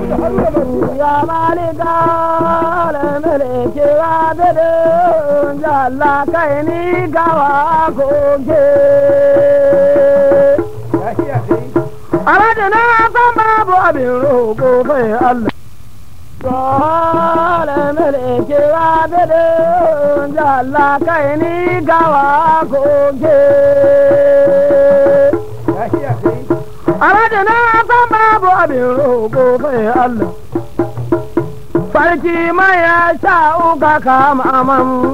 ya malika lamiliki wa bidin jalla kai ni gawa koke Alhaji na san babu abin roƙo sai Allah. Dole mulki wa bidin jalla kai ni gawa koke. Alhaji na san babu abin roƙo sai Allah. Sarki mai ya sha uka kama man.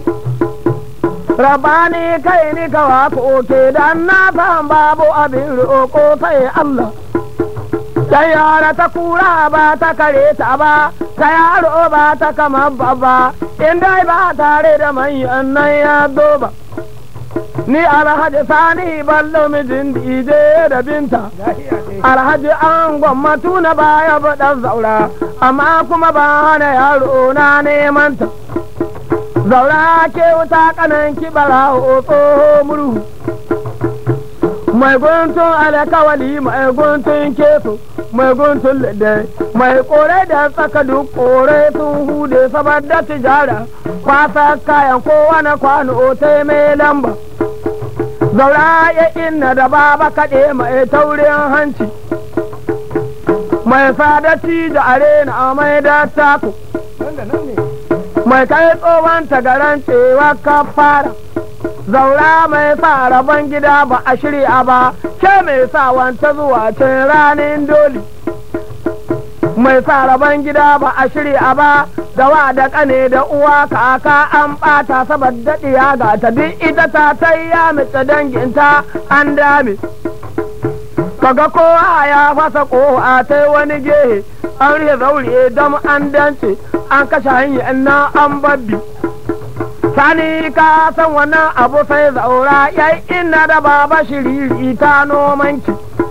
Rabani kai ni kawa koke dan na san babu abin roƙo sai Allah. Ta yara ta kura ba ta kare ta ba, ta yaro ba ta kama baba, in dai ba tare da manyan nan ya zo ba. Ni alhaji sani ballo mijin dije da binta. Alhaji an gwammatu na baya baɗan zaura, amma kuma ba na yaro na neman ta. zaura ke wuta kanan kibara tsoho murhu mai guntun alkawali mai guntun keso mai guntun lade mai kore da tsaka duk kore sun hude saboda tijara kwasa kayan kowane kwano ta mai lamba zaura ya inna da baba kaɗe mai taurin hanci mai sadati da arena mai da taku mai kai tsohon tagaran cewa ka fara zaura mai sa rabon gida ba a shirya ba ke mai sa wanta zuwa cin ranin doli mai sa rabon gida ba a shirya ba da wa da kane da uwa kaka an bata saboda diya ga ta duk ita ta tayya mace danginta an dame kaga kowa ya fasa kowa ta wani gehe an rihe zaure dam an dance an kashe hanyar na an babbi sani ka san wannan abu sai zaura yai ina da baba shiriri ta nomanki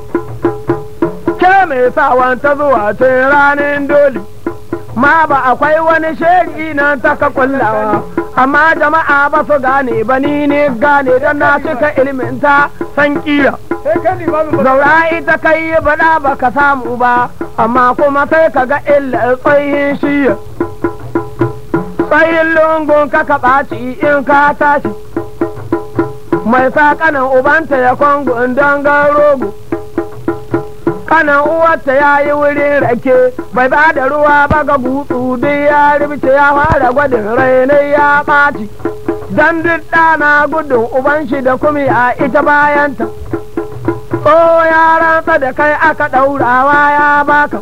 ke mai sawan ta zuwa ce ranin doli ma ba akwai wani sheri nan ta ka kullawa amma jama'a ba su gane ba ni ne gane don na cika ilminta san kira zaura ita kai yi bada ba ka samu ba amma kuma sai ka ga illa tsayin shiya tsayin lungun ka ka ɓaci in ka tashi mai sa kanan ubanta ya kwangun don rogo kanan uwarta ya yi wurin rake bai ba da ruwa ba ga gutsu duk ya rubuce ya fara gwadin rainai ya ɓaci don duk ɗana gudun uban shi da kumi a ita bayanta o ya rantsa da kai aka ɗaurawa ya baka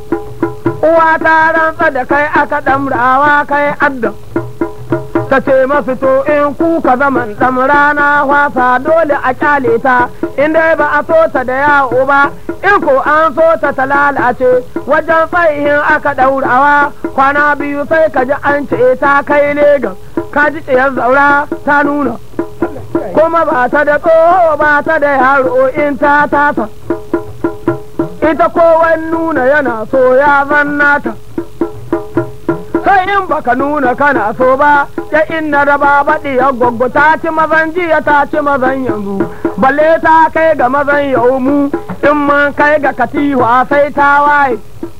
uwa ta rantsa da kai aka ɗamrawa kai adda ta ce masu to in kuka zaman ɗam rana wasa dole a kyale ta in dai ba a so ta da yawo ba in ko an so ta ta lalace wajen tsayihin aka ɗaurawa kwana biyu sai ka ji an ce ta kai legas ka ji tsayar zaura ta nuna kuma ba ta da tsoho ba ta da yaro in ta tasa ita kowan nuna yana so ya zanna ta sai in baka nuna kana so ba ya inna da ba baɗi ya gwaggo ta ci mazan jiya ta ci mazan yanzu balle ta kai ga mazan yau mu in mun kai ga katiwa sai ta waye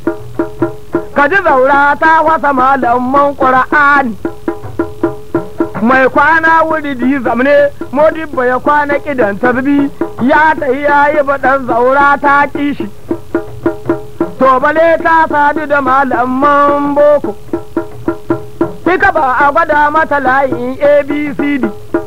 ka ji zaura ta wasa malaman ƙura'ani mai kwana wuri di zamne modibba ya kwana kidan tarbi ya tafi ya yi baɗan zaura ta kishi to bale ta sadu da malaman boko Ika ba a gwada mata layin abcd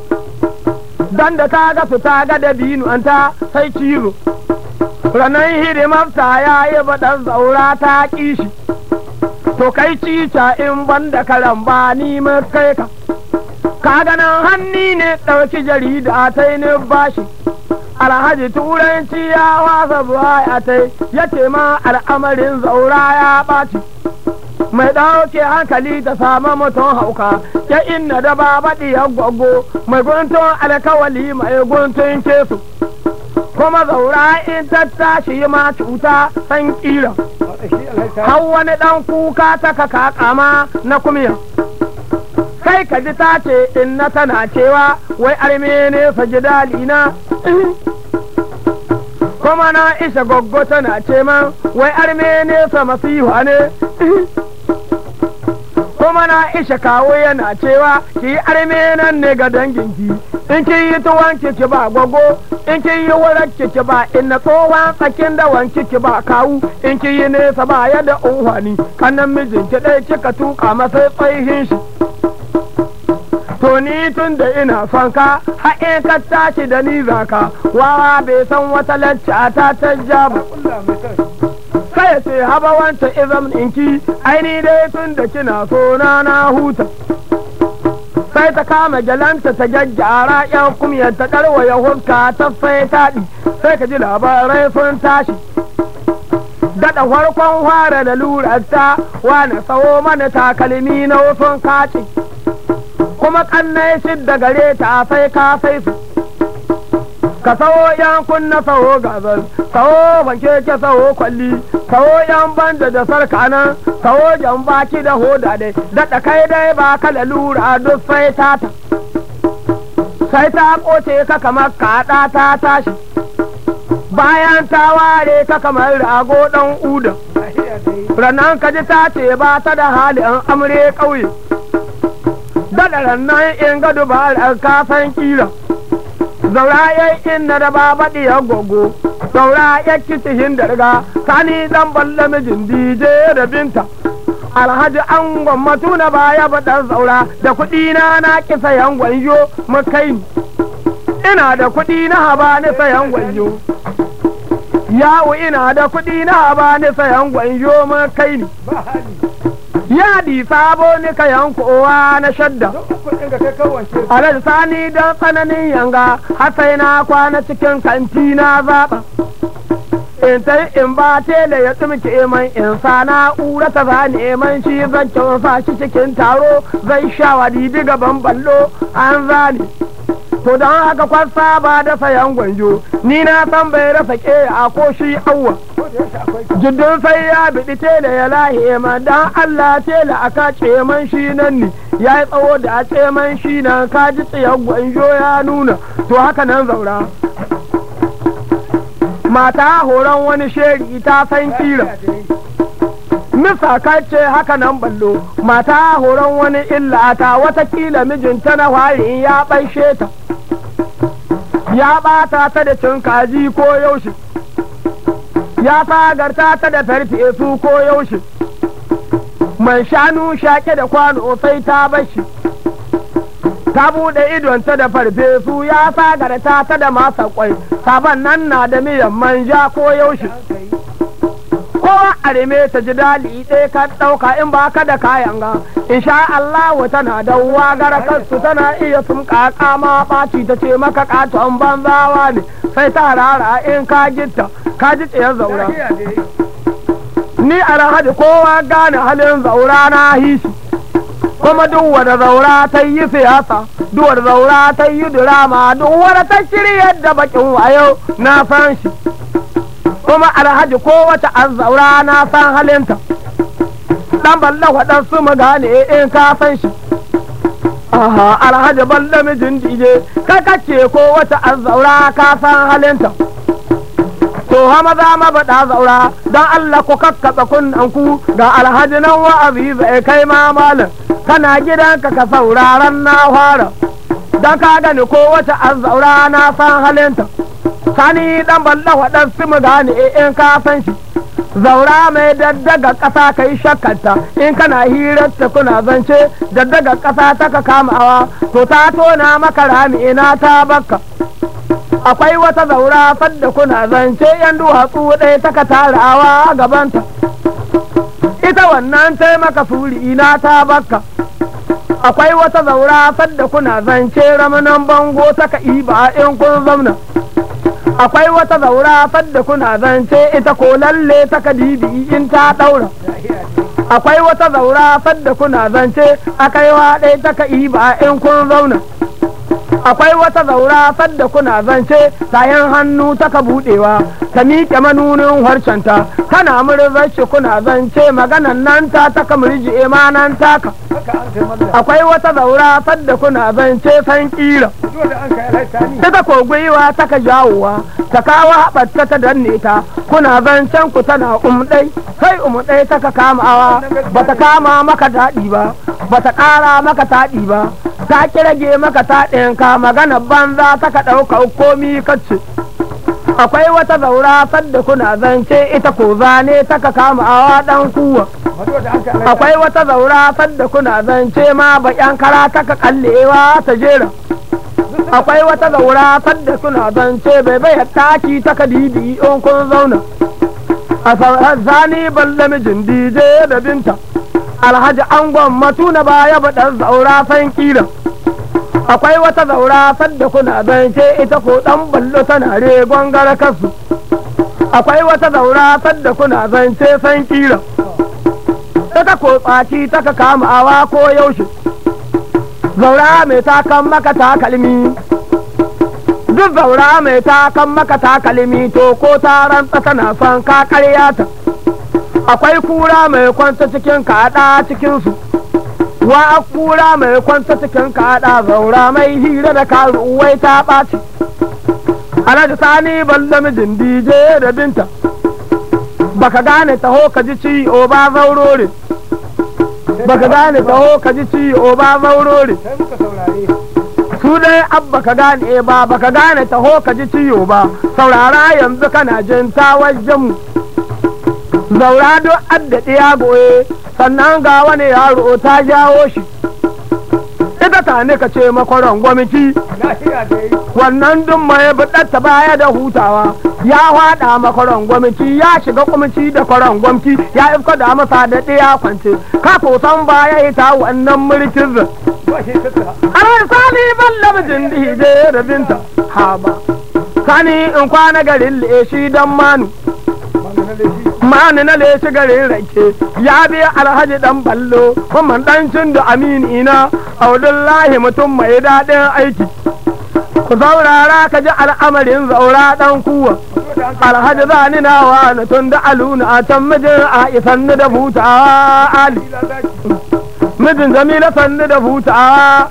don da ta ga su ta ga da binuwanta sai cizo ranar hidimarta ya yi baɗan zaura ta kishi to kai cica in ban da karamba ni kai ka ka ganin hanni ne ɗauki jarida ta yi ni bashi alhaji turanci ya wasa buwa ya ta ya ce ma al'amarin zaura ya ɓaci mai ɗauke hankali ta samu mutum hauka ya inna da ba baɗi ya gwaggo mai guntun alkawali mai guntun kesu kuma zaura in ta tashi ma cuta san kira har wani ɗan kuka ta kaka kama na kumiya kai ka ji ta ce in na tana cewa wai arme ne fa ji dalina ko kuma na isha goggo tana ce man wai arme ne sa masiha ne kuma na isha kawo yana cewa ki arme nan ne ga danginki in kin yi tuwon ki ba gwago in kin yi wurar ki ba inna tsohon tsakin dawan ki ba kawu in kin yi nesa ba ya da unhwani kanan mijinki ɗaya kika tuka masa tsayihin shi to ni tun da ina son ka haɗe ka tashi da ni zaka wawa bai san wata lacca ta ta ja ba kai ce haba wanta izam ɗinki aini dai tun da kina so na na huta sai ta kama gyalanta ta gyaggyara yan kumyar ta karwaya huska ta sai taɗi sai ka ji labarai sun tashi daɗa farkon fara da lurarta wane tsawo mana takalmi na wasun kaci kuma kannai shidda gare ta sai ka sai su ka sawo yan kunna sawo gazal sawo banke ke sawo kwalli sawo yan banda da sarka nan sawo jan baki da hoda dai daɗa kai dai ba ka da lura duk sai ta ta sai ta koce ka kamar kaɗa ta tashi bayan ta ware ka kamar rago ɗan uda ranan ka ji ta ce ba ta da halin amre ƙauye daɗa rannan in ga dubarar kasan kira zaura ya inna da ba baɗi ya gogo zaura ya kitihin da riga sani dan balle mijin dije da binta alhaji an gwammatu na baya baɗar zaura da kuɗi na na ki sayan gwanjo makai ina da kuɗi na haba ni sayan gwanjo yawo ina da kuɗi na haba ni sayan gwanjo makai ni yadi sabo ni ka yankowa na shadda alal sani don tsananin yanga har sai na kwana cikin kanti na zaɓa in ta in ba tele ya tsumke man in sa na'ura ta zane man shi zan sa shi cikin taro zai sha wadi gaban ballo an zane to don haka kwasa ba da sayan gwanjo ni na san bai rasa ke a ko shi awwa jiddin sai ya biɗi tela ya lahe ma dan Allah tela aka man shi nan ne ya yi tsawo da a man shi nan ka ji tsayan gwanjo ya nuna to haka nan zaura mata horon wani sheri ta san kira Misa ce haka nan ballo mata horon wani illa ta watakila mijinta na fari ya ɓaishe ta ya ɓata ta da cin kaji ko yaushe ya fagarta ta da farfe su ko yaushe man shanu shaƙe da kwano sai ta bashi ta buɗe idonta da farfesu ya fagarta ta da masa kwai sabon nan na da miyan manja ko yaushe kowa a reme ta ji dali ɗaya ka ɗauka in ba ka da kayan ga insha Allah tana da wagara kansu tana iya sun ƙaƙa ma ɓaci ta ce maka ƙaton banzawa ne sai ta rara in ka gitta ka ji tsayar zaura ni alhaji kowa gane halin zaura na hishi kuma duk wanda zaura ta yi siyasa duk wanda zaura ta yi dirama duk wanda ta shirya da bakin wayo na san shi kuma alhaji kowace an zaura na san halinta dan balla waɗansu mu gane in ka san shi aha alhaji balla mijin dije ka kace kowace an zaura ka san halinta to ha maza mabaɗa zaura don Allah ku kakkaɓe kunnen ku ga alhaji nan wa'azi zai kai ma malam kana gidanka ka sauraron na fara don ka gani kowace an zaura na san halinta sani dan balla waɗansu mu gane in ka san shi zaura mai daddaga ƙasa ka yi shakkanta in kana hirarta kuna zance daddaga ƙasa ta ka kamawa to ta tona maka rami ina ta bakka akwai wata zaura fadda kuna zance yan duwatsu ɗaya ta ka tarawa gabanta ita wannan taimaka suri ina ta bakka akwai wata zaura fadda kuna zance ramanan bango ta ka iba in kun zauna akwai wata zaura fadda kuna zance ita ko lalle ta kadibi in ta daura akwai wata zaura fadda kuna zance akaiwa ɗaya ta ka iba in kun zauna akwai wata zaura sadda kuna zance tayin hannu taka budewa ta miƙe manunin harshenta tana murzar shi kuna zance maganan nan ta taka murji imanan taka haka an kai mallam akwai wata zaura sadda kuna zance san kira zuwa da an kai alhaita ni ita ko gwiwa taka jawowa ta kawo haɓarta ta danne ta kuna zancen ku tana umɗai sai umɗai taka kamawa ba ta kama maka daɗi ba ba ta ƙara maka taɗi ba ta kirage maka taɗinka magana banza taka ɗauka komi kacce akwai wata zaura sadda kuna zance ita ko zane taka kamawa ɗan kuwa zuwa da an kai alhaita akwai wata zaura sadda kuna zance ma baƙyan kara taka kallewa ta jera akwai wata zaura sadda kuna zance bai bai taki taka didi in kun zauna a zani balle mijin dije da binta alhaji angon matu na baya baɗar zaura san kira akwai wata zaura sadda kuna zance ita ko ɗan ballo tana regon gara kasu akwai wata zaura sadda kuna zance san kira ita ko tsaki taka kamawa ko yaushe zaura mai takan maka takalmi duk zaura mai takan maka takalmi to ko ta rantsa tana son ka karya ta akwai kura mai kwanta cikin kaɗa cikinsu wa a kura mai kwanta cikin kaɗa zaura mai hira da karu wai ta ɓaci alhaji sani balle mijin dije da binta baka gane taho ka ji ciwo ba zaurore baka gane taho ka ji ciwo ba zaurore sai muka saurare su dai abba ka gane ba baka gane taho ka ji ciwo ba saurara yanzu kana jin ta wajen mu zaura duk addaɗe ya goye sannan ga wani yaro ta jawo shi ita ta ne ka ce makwaron gwamnati lafiya dai wannan duk mai buɗatta baya da hutawa ya haɗa makwaron gwamnati ya shiga kwamci da kwaron gwamnati ya ifka da masa da ɗaya kwance ka san baya ita wannan mulkin zan ba shi tattara Arai sani balla mijin dije da binta haba sani in kwana garin leshi dan manu magana da shi manu na leshi garin rake ya biya alhaji dan ballo kuma dancin da amini na audullahi mutum mai daɗin aiki ku saurara ka ji al'amarin zaura dan kuwa zuwa da an kai alhaji zani na wani tun da aluna a can mijin a isanni da hutawa ali ila zaki mijin jamila sannu da hutawa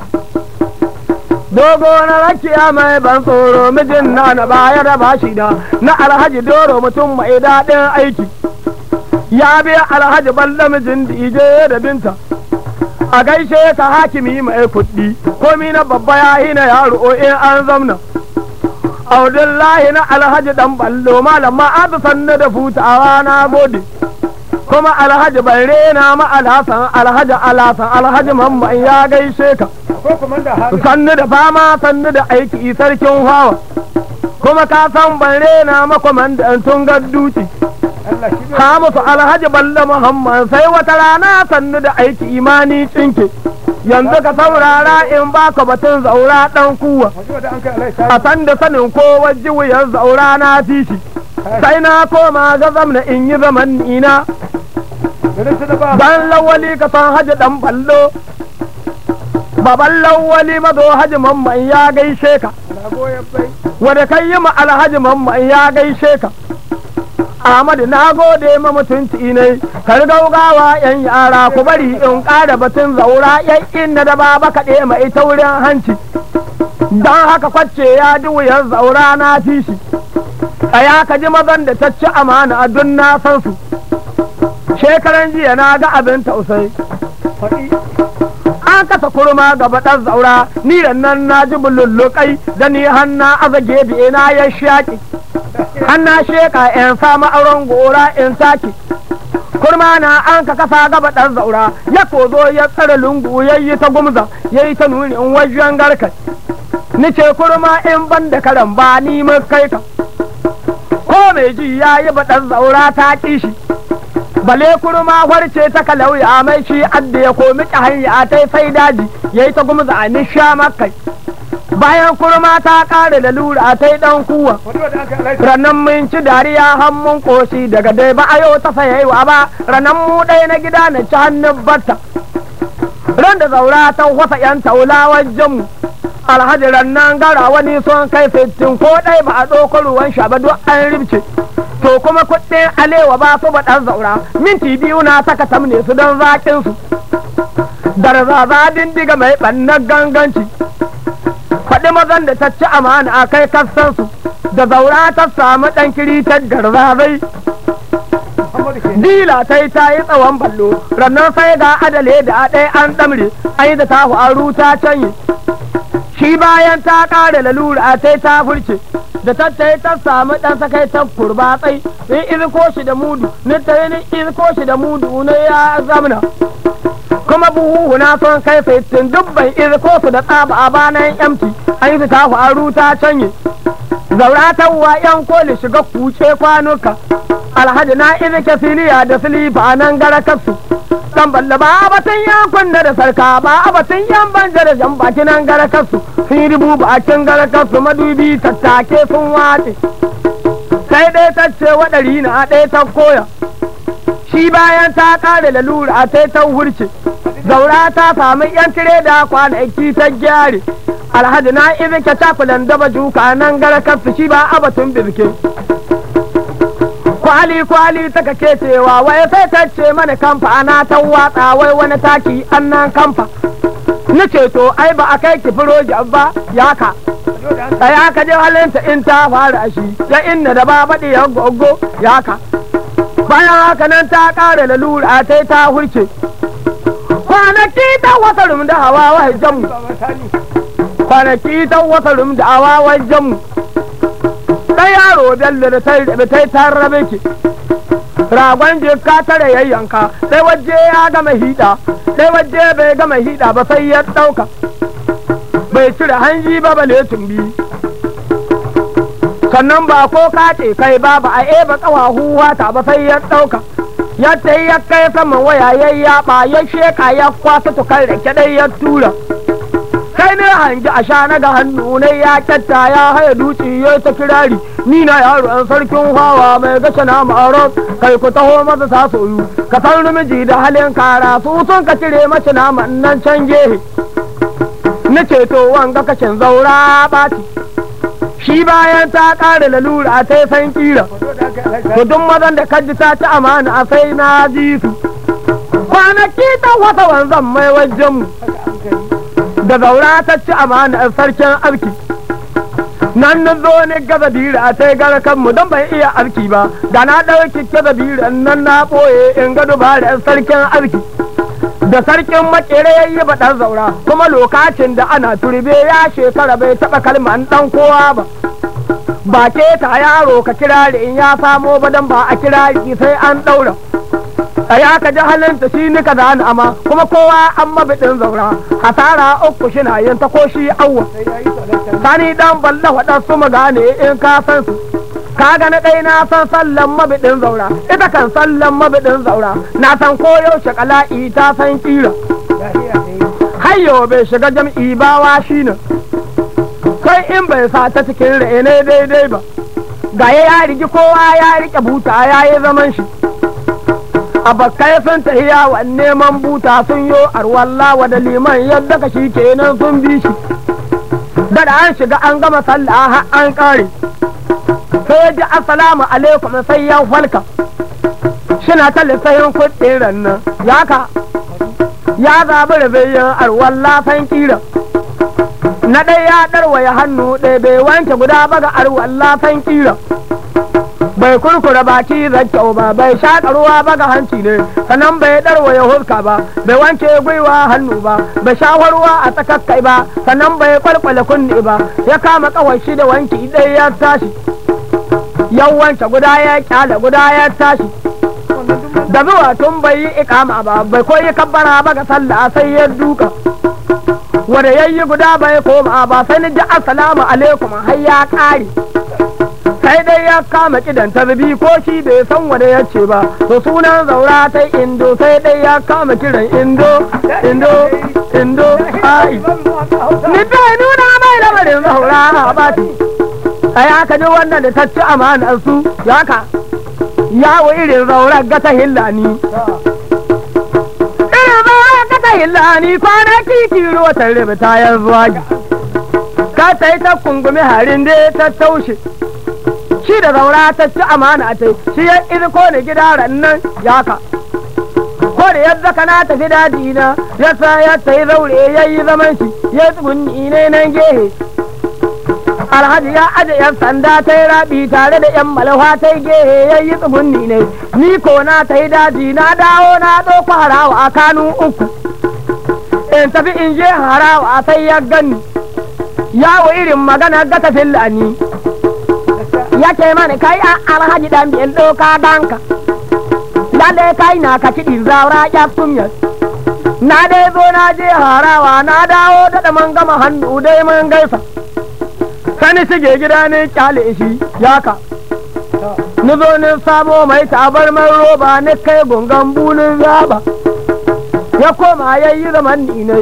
dogo na rakiya mai ban tsoro mijin na na baya da bashi da na alhaji doro mutum mai daɗin aiki ya biya alhaji balla mijin dije da binta a gaishe ka hakimi mai kuɗi komi na babba ya yi na yaro in an zamna audullahi na alhaji dan ballo malam ma'azu sannu da hutawa na gode kuma alhaji bai rena ma alhassan alhaji alhassan alhaji mamman ya gaishe ka ko komanda haru sannu da fama sannu da aiki sarkin hawa kuma ka san ban rena ma kwamandan tun gadduci Allah shi ka musu alhaji balle muhammad sai wata rana sannu da aiki imani cinke yanzu ka saurara in baka batun zaura dan kuwa zuwa da an kai alhaita a san da sanin kowa jiwuyar zaura na fishi sai na koma ga zamna in yi zaman ina garin su da ba dan lawali ka san haji dan ballo baban lawali mazo haji mamman ya gaishe ka na goyon bai wanda kai yi ma alhaji mamman ya gaishe ka Ahmadu na gode ma mutunci ne kar gaugawa yan yara ku bari in ƙara batun zaura yan inda da baba kaɗe mai taurin hanci don haka kwace ya ji wuyar zaura na fi shi tsaya ka ji mazan da ta ci amana a dun na san su shekaran jiya na ga abin tausayi faɗi an kasa kurma gaba ɗan zaura ni da nan na ji bulullukai da ni hanna azage biye na ya shaƙi hanna sheka in samu auren gora in take kurma na an ka kasa gaba ɗan zaura ya kozo ya tsare lungu ya yi ta gumza ya yi ta nuni in wajen garkai ni ce kurma in ban da karan ba ni mun kai ka ko mai ji ya yi baɗan zaura ta ƙi shi bale kurma warce ta kalauya mai shi adda ya komi ki hanya ta sai daji ya yi ta gumza a nisha makai bayan kurma ta ƙare da lura ta yi ɗan kuwa zuwa da an kai alhaita ranan mun ci dariya hannun koshi daga dai ba a yau ta sayaiwa ba ranan mu ɗaya na gida na ci hannun batta ran da zaura ta wasa yan taula wajen mu alhaji rannan gara wani son kai sittin ko ɗai ba a ɗauko ruwan sha ba duk an ribce to kuma kuɗin alewa ba su ba ɗan zaura minti biyu na saka tamne su don zaƙin su darzaza dindiga mai ɓannar ganganci faɗi mazan da ta ci amana a kai kassan su da zaura ta samu ɗan kiritar garzazai Muhammadu ke. dila ta yi ta yi tsawon ballo rannan sai ga adale da ɗaya an ɗamre ai da ta faru ta canye shi bayan ta ƙara lalura ta ta furce da ta ta ta samu ɗan sakai ta kurbatsai in iziko shi da mudu ni ta yi ni iziko shi da mudu na ya zamna kuma buhu na son kai sittin dubban iziko su da tsaba a banan yamci an yi ta faru ta canye zaura ta wa yan koli shiga kuce kwanuka alhaji na izike filiya da silifa nan gara kasu dan balla ba batun yan kunna da sarka ba batun yan banja da jan baki nan gara kasu sun yi rubu bakin gara kasu madubi tattake sun wace sai dai ta ce waɗari na ɗaya ta koya shi bayan ta ƙare lalura sai ta hurce zaura ta samu yan tire da kwanaki ta gyare alhaji na izike cakulan daba juka nan gara kasu shi ba abatun birke kwali kwali ta kake cewa wai sai ta ce mana kamfa ana ta watsa wai wani taki annan kamfa ni ce to ai ba a kai ki firoji ba ya ka Yau da an tsaya ka je halinta in ta fara shi ya inna da ba baɗi ya gogo ya ka bayan haka nan ta ƙara lalura ta ta hurce kwanaki ta wata rum da hawa wajen mu Baba Sani. kwanaki ta wata rum da hawa wajen mu ɗan yaro bello da tai da tai ta rabe ki ragon jika tare yayyanka sai waje ya gama hida sai waje bai gama hida ba sai ya ɗauka bai cire hanji ba bale tumbi sannan ba ko kace kai ba ba a eba ƙawahu wata ba sai ya ɗauka yadda ya kai saman waya ya yaɓa ya sheka ya kwasa tukar da kyaɗai ya tura sai ne hangi a sha na ga hannu ne ya kyatta ya haya duci ya ta kirari ni na yaro an sarkin hawa mai gashe na ma'aron kai ku taho masa sa soyu ka san rumiji da halin kara su sun ka cire mace naman nan can gehe na ceto wanga kashin zaura ɓaci shi bayan ta ƙara lalura ta san kira Yau da aka yi to duk mazan da kaji ta ci amana a sai na ji su kwanaki ta wata wanzan mai wajenmu haka an kai. da zaura ta ci amana a sarkin arki nan na zo ne gaza bira sai gara kanmu don bai iya arki ba da na ɗauki gaza bira nan na ɓoye in gado ba da sarkin arki da sarkin makere ya yi baɗar zaura kuma lokacin da ana turbe ya shekara bai taɓa kalman ɗan kowa ba ba ke ta yaro ka kirari in ya samo ba don ba a kirari sai an ɗaura tsaya ka ji halinta shi ni ka zani ama kuma kowa an mabiɗin zaura hasara uku shi na yin ta ko shi awwa Sai ya yi tsalantar. sani dan balla waɗansu mu gane in ka san su ka ga na ɗai na san sallan mabiɗin zaura ita kan sallan mabiɗin zaura na san ko yaushe kala'i ta san kira Lahiya ta yi. hayyo bai shiga jam'i ba wa shi ne kai in bai sa ta cikin rai ne daidai ba ga ya rigi kowa ya rike buta ya yi zaman shi abakai sun tafi yawon neman buta sun yo arwalla wa da liman yadda ka shi kenan sun bi shi da da an shiga an gama sallah har an kare sai ya ji assalamu alaikum sai ya falka shina ta lissahin kuɗin rannan ya ka ya zaɓi rabayin arwalla san kira na ɗaya ya ɗarwaya hannu ɗaya bai wanke guda ba ga arwalla san kira bai kurkura baki zakyau ba bai shaƙa ruwa ba ga hanci ne sannan bai ɗarwaya huska ba bai wanke gwiwa hannu ba bai shafa ruwa a tsakakkai ba sannan bai kwalkwale kunne ba ya kama kawai shi da wanki ɗaya ya tashi ya wanke guda ya kyale guda ya tashi Wannan duk mun da zuwa tun bai yi ikama ba bai koyi kabbara ba ga sallah sai ya duka wanda ya yi guda bai koma ba sai ni ji assalamu alaikum har ya kare sai dai ya kama kidan tarbi ko shi bai san wanda ya ce ba to sunan zaura ta indo sai dai ya kama kiran indo indo indo ai ni dai nuna mai lamarin zaura ba ci ai aka ji wannan da ta ci amanar su ya ka yawo irin zaurar gata hillani irin zaurar gata hillani kwanaki kiro ta rubuta yanzu ka ta yi ta kungumi harin da ta taushe shi da zaura ta ci amana ta shi ya iziko ni gida rannan yaka ko da yadda kana tafi daji na ya sa ya ta yi zaure ya yi zaman shi ya tsugunni ne nan gehe alhaji ya aje yan sanda ta yi rabi tare da yan malfa ta yi gehe ya yi tsugunni ne ni ko na ta yi daji na dawo na ɗauko harawa a kanu uku in tafi in je harawa sai ya gani yawo irin magana ga tafin lani ya ce mani kai a alhaji dan biyan ɗauka danka lalle kai na ka kiɗin zaura ya kumya na dai zo na je harawa na dawo da man gama hannu dai mun gaisa sani shige gida ne kyale shi yaka ni zo ni samo mai tabarmar roba ni kai gungan bulun zaba ya koma ya yi zaman ni ne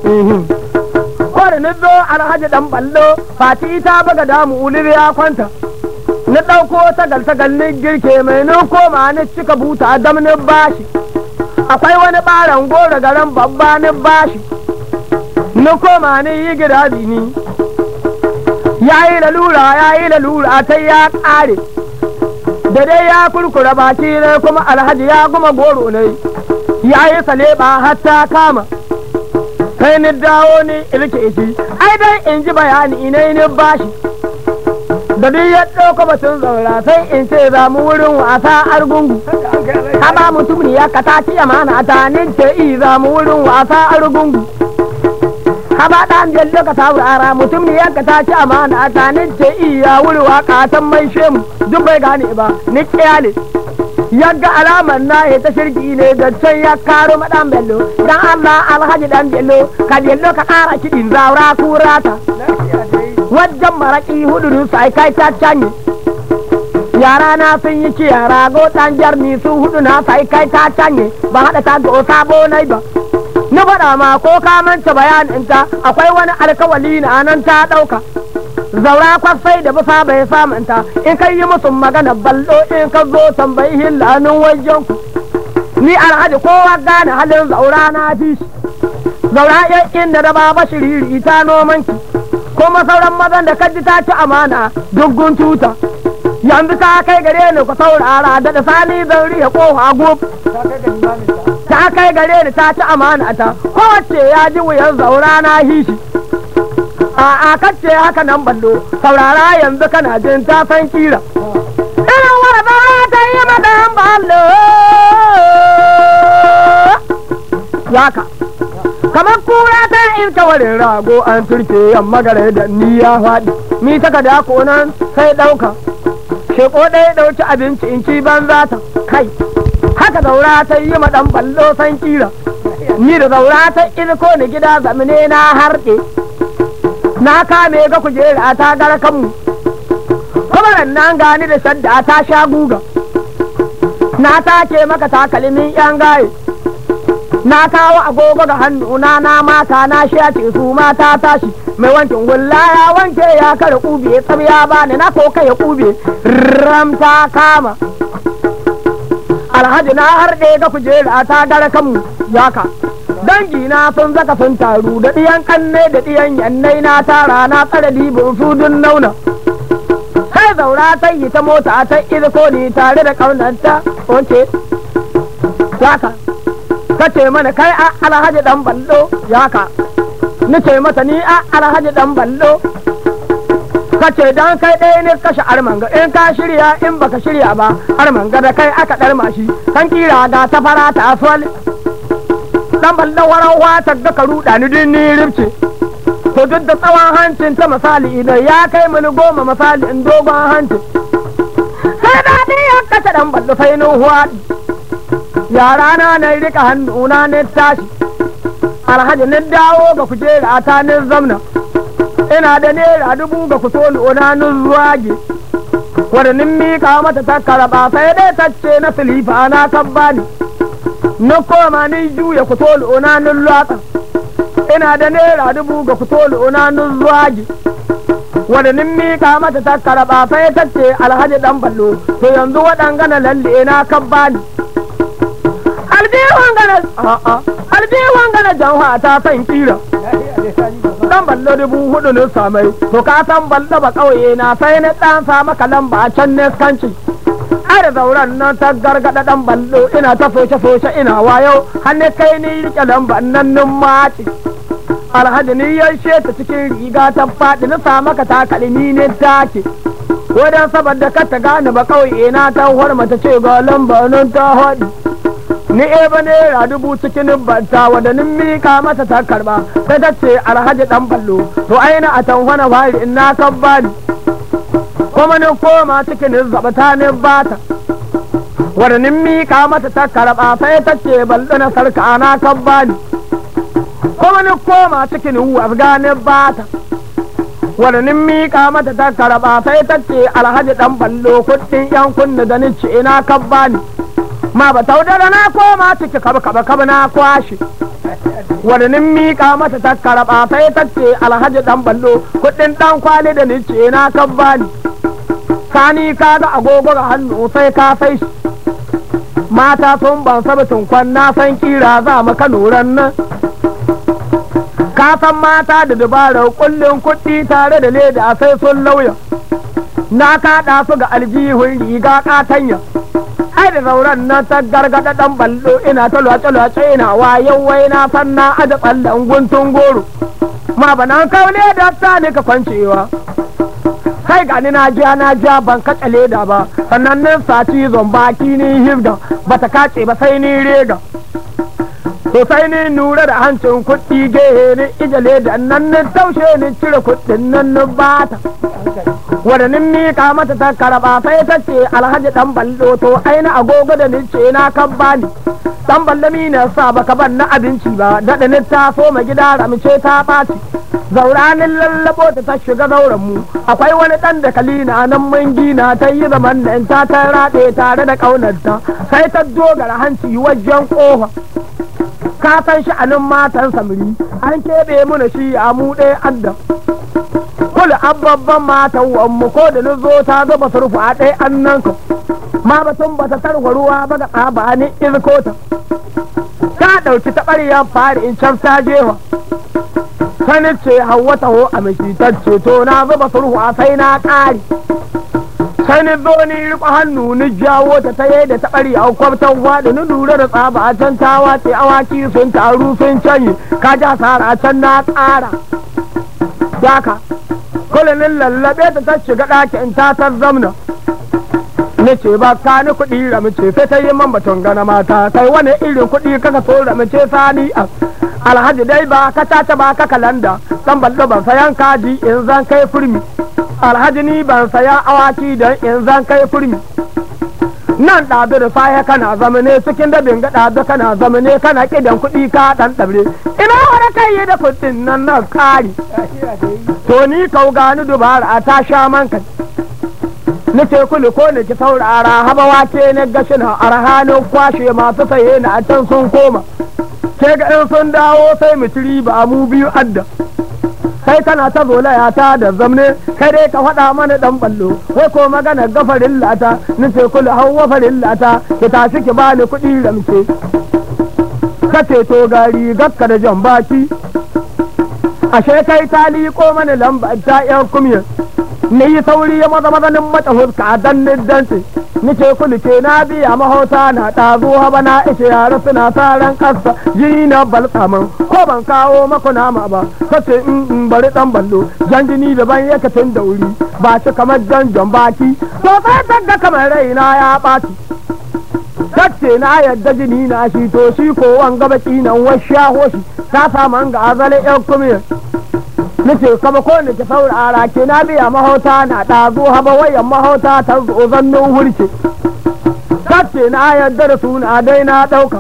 kwari ni zo alhaji dan ballo fati ta baga damu ulir ya kwanta ni ɗauko tagal tagal ni girke mai ni koma ni cika buta dam ni bashi akwai wani ɓaran goro garan babba ni bashi ni koma ni yi gida ni ya yi lalura ya yi lalura ta ya ƙare da dai ya kurkura baki ne kuma alhaji ya guma goro ne ya yi saleba har ta kama sai ni dawo ni ilke shi ai dai in ji bayani ne ni bashi da duk ya ɗauka batun zaura sai in ce za mu wurin wasa argungu haba mutum ne ya kata ci amana ta ni ce i za mu wurin wasa argungu haba ɗan jallo ka saurara mutum ne yanka ta ci amana ta ni ce iya wuri waka san mai shemu duk bai gane ba ni kiyale yagga alamar na ya ta shirki ne da can ya karo madan bello dan Allah alhaji dan bello ka bello ka kara kiɗin zaura kurata wajen maraki hudu sai kai ta canye yara na sun yi ci yara go dan jarni su hudu na sai kai ta canye ba hada ta go sabo nai ba na faɗa ma ko ka manta bayaninta akwai wani alkawali na nan ta ɗauka zaura kwasai da bisa bai samunta in kai yi musu magana ballo in ka zo tambayi hillanin wajen ku ni alhaji kowa gane halin zaura na fi shi zaura yan inda da baba shiriri ta nomanki kuma sauran mazan da kaji ta ci amana duggun tuta yanzu ta kai gare ni ku saurara da da sani zan riya kofa gub ta kai gare ni ta ci amana ta kowace ya ji wuyan zaura na hishi a a kace haka nan ballo saurara yanzu kana jin ta san kira ina wara zaura ta yi madan ballo yaka kamar kura ta irka warin rago an turke yamma gare da ni ya faɗi ni ta da nan sai ɗauka sheko ɗaya ɗauki abinci in ci banza ta kai haka zaura ta yi ma ɗan ballo san kira ni da zaura ta irko ni gida zamane na harɗe na kame ga kujera ta gara kanmu kuma nan gani da shadda ta sha guga na take maka takalmin yan gaye na kawo agogo ga hannuna na mata na shace su mata tashi mai wankin hulla ya wanke ya kare kube tsam ya bani na koka ya kube ram ta kama alhaji na harɗe ga kujera ta gara kanmu yaka dangi na sun zaka sun taru da ɗiyan kanne da ɗiyan yannai na tara na tsare dibin su dun nauna sai zaura ta yi ta mota ta irko ni tare da ƙaunarta oke yaka ka ce mana kai a alhaji dan ballo yaka ni ce mata ni a alhaji dan ballo ka ce dan kai ɗaya ne kashe armanga in ka shirya in baka shirya ba armanga da kai aka ɗarma shi kan kira ga ta fara ta aswal dan ballo waran wata ga ka ruɗa ni din ni ribce to duk da tsawon hancin ta misali idan ya kai mini goma misali in dogon hancin sai da ni ya kace dan ballo sai nuhuwa yara na na rika hannuna ne tashi alhaji ni dawo ga kujera ta ni zamna ina da naira dubu ga kuto na ni zuwage wadda nin mika mata ta karaba sai dai ta ce na silifa na kan bani na koma ni juya kuto na ni lwatsa ina da naira dubu ga kuto na ni zuwage wadda nin mika mata ta karaba sai ta ce alhaji dan ballo to yanzu waɗangana lalle na kan bani aljihun gana a'a aljihun gana janwa ta san kira dan ballo dubu hudu ne samai to ka san ballo ba kauye na sai na dan sa maka lamba can ne kanci ai da zauren nan ta gargada dan ballo ina ta soce soce ina wayo hannu kai ni rike lamba nan nun maci alhaji ni ya ta cikin riga ta faɗi na sa maka takalmi ne take wadan saboda ka ta gane ba kauye na ta hormata ce ga lamba nan ta haɗi ni e ba naira dubu cikin banta wadda nin mika mata ta karba sai ta ce alhaji dan ballo to aina a tanhwana fari in na kan bani kuma ni koma cikin zabata ni bata wadda nin mika mata ta karba sai ta ce ballo na sarka na kan bani kuma ni koma cikin wafga ni bata wadda nin mika mata ta karba sai ta ce alhaji dan ballo kuɗin yan kunna da ni ce na kan bani ma ba taudara na koma ciki kaba kaba kaba na kwashe wadannin miƙa mata ta karaba sai ta ce alhaji dan ballo kuɗin dan kwali da ni ce na kan bani sani ka ga agogo ga hannu sai ka sai shi mata sun ban sabitin kwan na san kira za mu kanuran nan ka san mata da dabarar kullum kuɗi tare da leda sai sun lauya na kaɗa su ga aljihun riga katanya ai da zauren nan ta gargada dan ballo ina ta lwace lwace ina wayan wai na san na aje tsallan guntun goro ma ba nan kaule da ta ne ka kwancewa kai ga ni na jiya na jiya ban kace leda ba sannan nan saci zombaki ni hibda bata kace ba sai ni rega to sai ni nura da hancin kuɗi gehe ni ije leda nan ni taushe ni cire kuɗin nan ni bata wadannin mika mata ta karaba sai ta ce alhaji dan ballo to aina agogo da ni ce na kan bani dan ballo mi na sa baka ban na abinci ba daɗa ni ta so ma gida ramce ta ɓaci zauranin lallabo ta ta shiga zauren mu akwai wani dan da kalina nan mun gina ta yi zaman nan ta ta raɗe tare da ƙaunarta sai ta dogara hanci wajen ƙofa ka san sha'anin matan samiri an keɓe mana shi a mu ɗaya adda kula ababban matan wanmu ko da na zo ta zuba surfu a ɗaya an nan ka ma batun ba ta tarwa ruwa ba ga tsaba ni ilkota ta ɗauki taɓaryar fari in can ta jewa sani ce hawa taho a mashitacce to na zuba surfu a sai na ƙari sani zo ni riƙo hannu ni jawo ta ta da taɓarya kwabtan waɗi ni lura da tsaba a can ta wace awaki sun taru sun canyi ka ja sara a can na ƙara daka kulanin lallabe ta ta shiga ɗakin ta ta zamna ni ce ba ka ni kuɗi ramice sai ta yi man batun gana mata kai wani irin kuɗi kaka so ramice sani a alhaji dai ba ka tata ba ka kalanda dan ballo ban sayan kaji in zan kai furmi alhaji ni ban saya awaki don in zan kai furmi nan ɗabi da sahe kana zamane cikin dabin ga ɗabi kana zamane kana kidan kuɗi ka ɗan ɗabre ina wani kai yi da kuɗin nan na kari to ni kau gani dubara ta sha manka ni ce kuli ko ni ki saurara haba wake ne gashi na arhanin kwashe masu saye na a can sun koma ke ga in sun dawo sai mu ci ba mu biyu adda kai kana ta zolaya ta da zamne kai dai ka faɗa mana dan ballo wai ko magana gafarin lata ni ce kula hawa farin lata ki tashi ki bani kuɗi ramce ka ce to gari gakka da jan baki ashe kai ta liƙo mana lamba ta yan kumiyar ni yi sauri ya maza mazanin mata huska a dan dantse ni ce kulu ce na biya mahauta na ɗazu haba na ishe yara suna sa ran ƙasa jini na balsaman ko ban kawo maku nama ba kace in in bari dan ballo jan jini daban yake tun da wuri ba shi kamar jan jan baki to sai tagga kamar raina ya ɓaci Tace na yadda jini na shi to shi ko wanga baki nan washaho shi ta samu ga azale yan kumiyar nace kama ko ne ki saurara ke na biya mahauta na ɗazu haba wayan mahauta ta zo zannin hurce kace na yadda da suna dai na ɗauka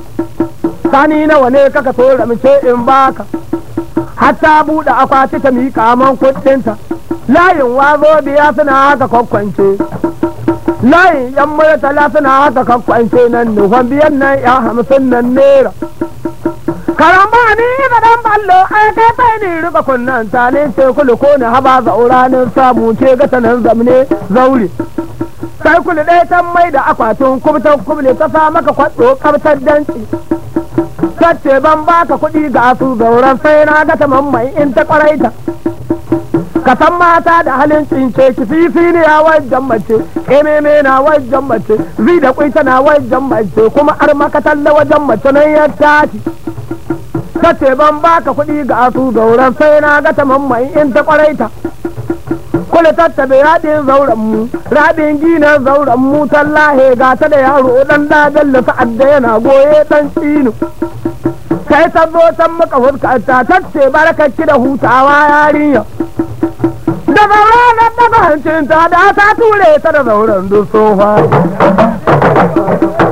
sani nawa ne kaka so ramce in baka hatta buɗe akwati ta miƙa man kuɗinta layin wazo biya suna haka kwakwance layin yan murtala suna haka kwakwance nan nufan biyan nan ya hamsin nan nera karamba ni da dan ballo ai kai sai ni riba kunnan ta ne ce kulu ko ne haba zauranin samu ce ga tanan zamne zaure sai kulu ɗaya ta mai da akwatin kubtan kuble ta sa maka kwaɗo kabtar danci sace ban baka kuɗi ga su zauren sai na ga ta mai in ta kwaraita ka san mata da halin tsince ki fifi ne a wajen mace ememe na wajen mace zi da kwaita na wajen mace kuma ar maka talla wajen mace nan ya tashi sace ban baka kuɗi ga su zauren sai na ga ta mai in ta kwaraita kula tattabe raɗin zauren mu raɗin gina zauren mu tallahe ga ta da yaro dan da bello sa'ad da yana goye dan tsinu kai ta zo can maka fuskanta ta ce barkakki da hutawa yarinya da zauren na daga hancinta da ta ture ta da zauren duk sofa